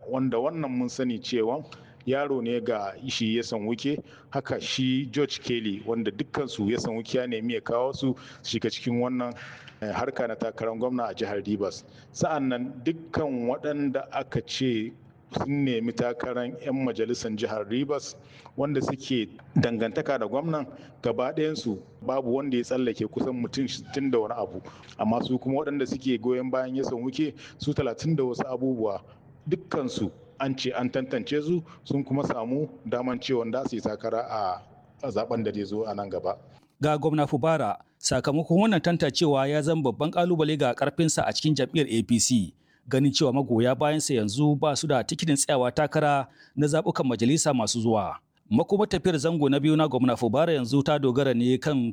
wanda wannan mun sani cewa yaro ne ga shi ya san wuke haka shi george kelly wanda dukkansu ya san wuke ya nemi ya kawo su shiga cikin wannan harka na takarar gwamna a jihar rivers sa'an nan dukkan waɗanda aka ce sun nemi takarar 'yan majalisar jihar rivers wanda suke dangantaka da gwamnan gaba ɗayansu babu wanda ya tsallake kusan mutum 60 da wani abu amma su kuma waɗanda suke goyon bayan ya san wuke su 30 da wasu abubuwa dukkansu an ce an tantance su sun kuma samu daman cewa da su yi takara a zaben da zai zo a nan gaba. Ga gwamna Fubara sakamakon wannan tantancewa ya zama babban kalubale ga karfinsa a cikin jam'iyyar APC ganin cewa magoya bayansa yanzu ba su da tikitin tsayawa takara na zaɓukan majalisa masu zuwa. Makoma tafiyar zango na biyu na gwamna Fubara yanzu ta dogara ne kan